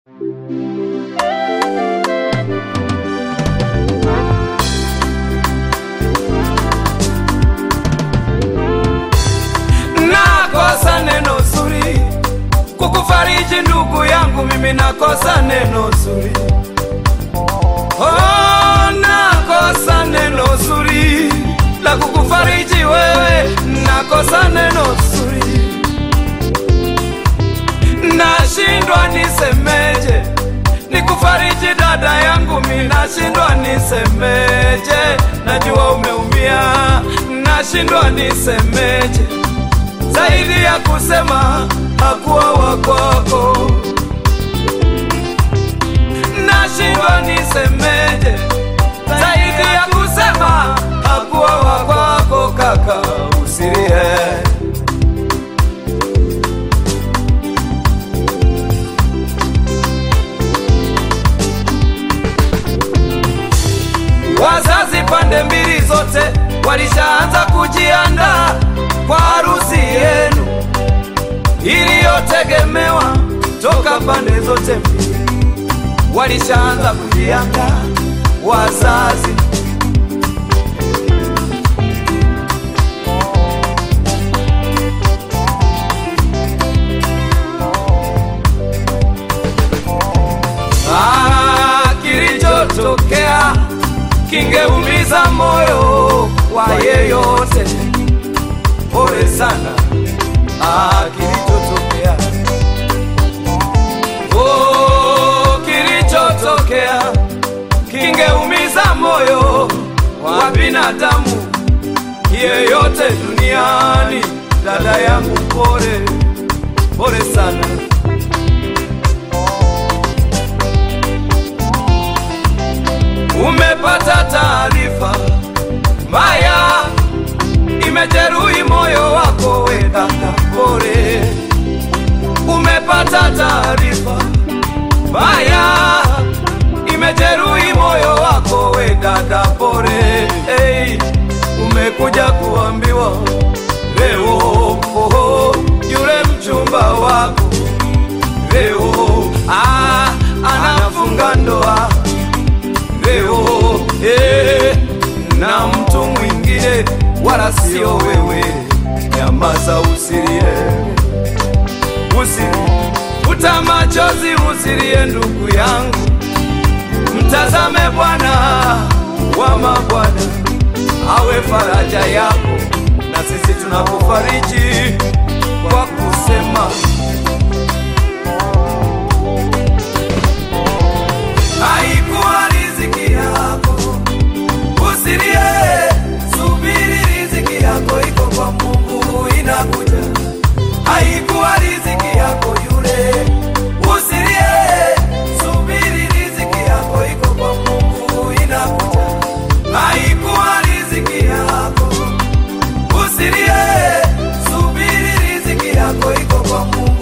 Nakosa neno zuri kukufariji ndugu yangu, mimi nakosa neno zuri. Oh, nakosa neno zuri la kukufariji wewe, nakosa neno zuri, nashindwa nisemeje nikufariji dada yangu, mi nashindwa nisemeje, najua umeumia, nashindwa nisemeje zaidi ya kusema hakuwa wakwako, nashindwa nisemeje zaidi ya kusema hakuwa wakwako, kaka usilie. Wazazi pande mbili zote walishaanza kujiandaa kwa harusi yenu iliyotegemewa toka pande zote mbili, walishaanza kujiandaa wazazi. Ah, kilichotokea kingeumiza moyo wa yeyote. Pole sana, ah, kilichotokea oh, kilichotokea kingeumiza moyo wa binadamu yeyote duniani. Dada yangu, pole pole sana. Umepata taarifa mbaya, imejeruhi moyo wako, we dada, pole. Umepata taarifa mbaya, imejeruhi moyo wako, we dada, pole. Hey, umekuja kuambiwa leo, oh, yule mchumba wako leo ah, anafunga ndoa leo eh, na mtu mwingine wala sio wewe. Nyamaza, usilie, usilie, futa machozi, usilie ndugu yangu, mtazame Bwana wa mabwana awe faraja yako, na sisi tunakufariji kwa kusema haikuwa riziki yako, usilie, subiri, riziki yako iko kwa Mungu, inakuja. Haikuwa riziki yako yule, usilie, subiri, riziki yako iko kwa Mungu, inakuja. Haikuwa riziki yako, usilie, subiri, riziki yako iko kwa Mungu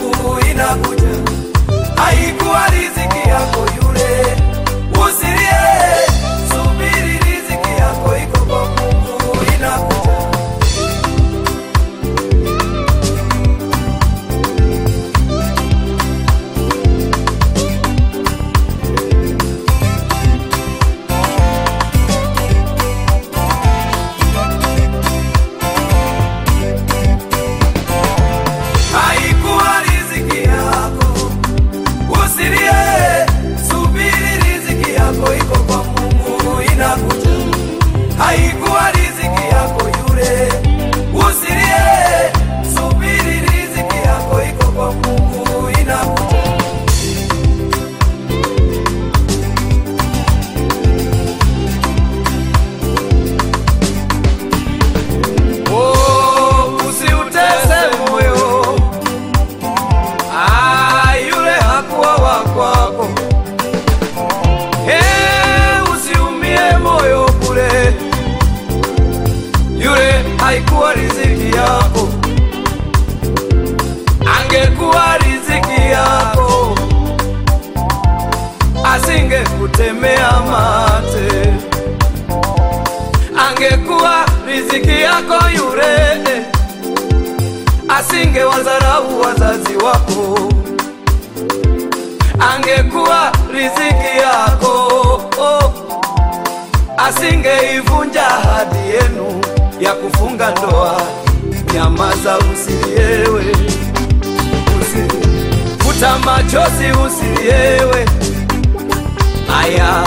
angekuwa riziki yako oh, asingeivunja ahadi yenu ya kufunga ndoa. Nyamaza, usiliewe, usilie, futa machozi, usiliewe. Aya,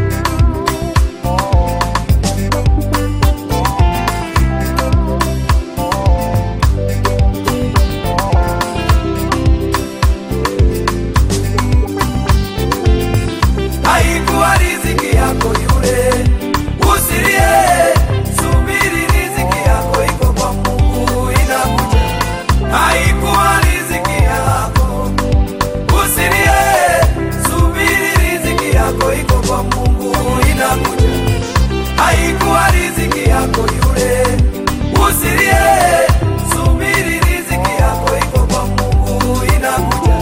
haikuwa riziki yako yule, usilie, subiri, riziki yako iko kwa Mungu, inakuja. Haikuwa riziki yako, usilie, subiri, riziki yako iko kwa Mungu, inakuja. Haikuwa riziki yako yule, usilie, subiri, riziki yako iko kwa Mungu, inakuja.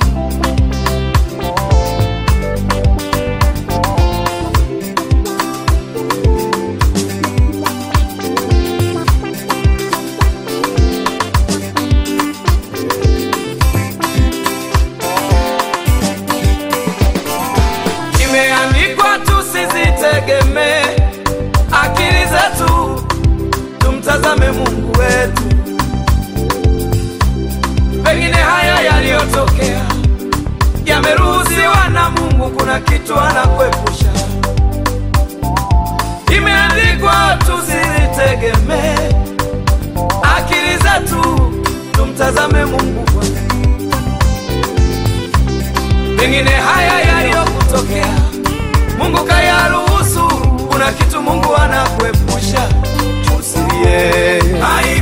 Imeandikwa tusizitegemee akili zetu, tumtazame Mungu wetu. Pengine haya yaliyotokea yameruhusiwa na Mungu, kuna kitu anakuepusha. Imeandikwa tusizitegemee akili zetu, tumtazame Mungu Bwana. Pengine haya yaliyokutokea Mungu kayaruhusu, kuna kitu Mungu anakuepusha. Usilie,